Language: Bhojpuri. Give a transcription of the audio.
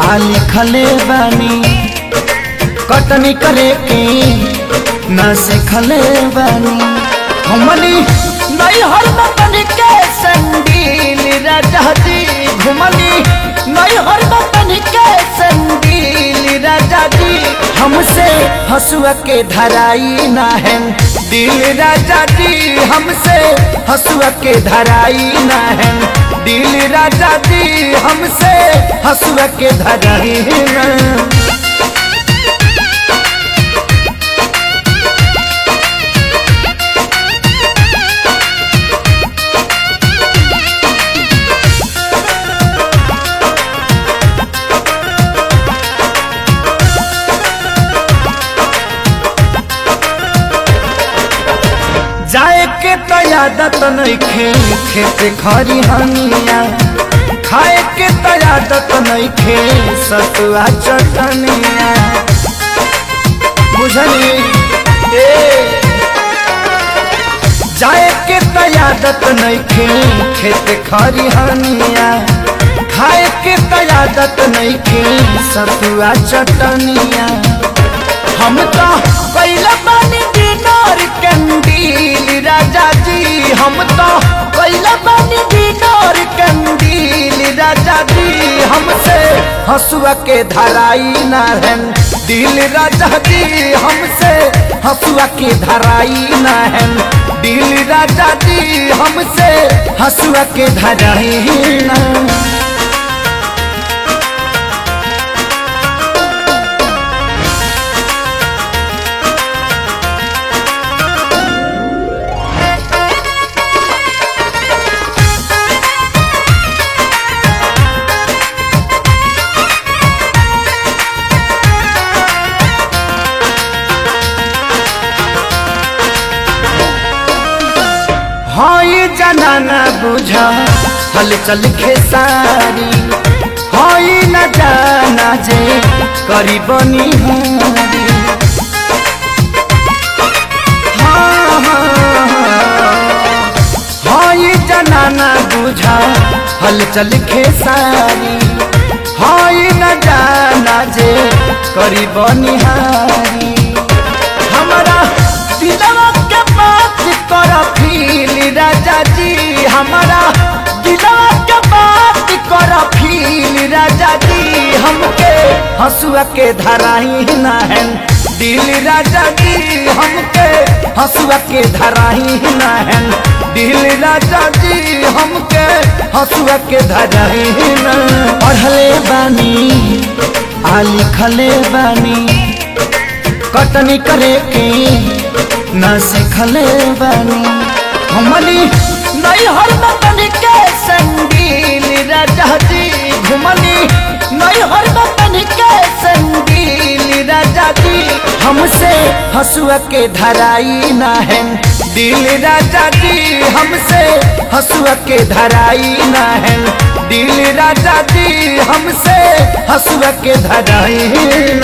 आ लिखले बानी कटनी करे के न सिखले बानी हमनी नहीं हर बतन के संगील राजा जी घुमनी नहीं हर बतन के संगील राजा जी हमसे हसुआ के धराई ना है दिल राजा जी हमसे हसुआ के धराई ना है दिल राजा जी हमसे हसुआ के धराई ना जाए के तो आदत नइखे खेत खरी हनिया खाए के तो आदत नइखे सतुआ चटनिया बुझली ए जाए के तो आदत नइखे खेत खरी हनिया खाए के तो आदत नइखे सतुआ चटनिया हम तो कैला बानी दिनार कंदील राजा जी हम तो कैला बानी दिनार कंदील राजा जी हमसे हसुआ के धराई ना है दिल राजा जी हमसे हसुआ के धराई ना है दिल राजा जी हमसे हसुआ के धराई ना हई जनाना बुझा हल चल खेसारी हई न जाना जे करी बनी हारी हाँ, हाँ, हाँ। हई जनाना बुझा हल चल खेसारी हई न जाना जे करी बनी हारी हमारा दिलवा के बात कर फील राजा जी हमारा दिलवा के बात कर फील राजा जी हमके हसुआ के धराई ना है दिल राजा जी हमके हसुआ के धराई ना है दिल राजा जी हमके हसुआ के धराई ना पढ़ले बानी आ लिखले बानी कटनी करे के न सिखले बानी हमनी नहीं हर बतन के संगील राजा जी घुमनी नहीं हर बतन के संगील राजा जी हमसे हसुआ के धराई ना है दिल राजा जी हमसे हसुआ के धराई ना है दिल राजा जी हमसे हसुआ के धराई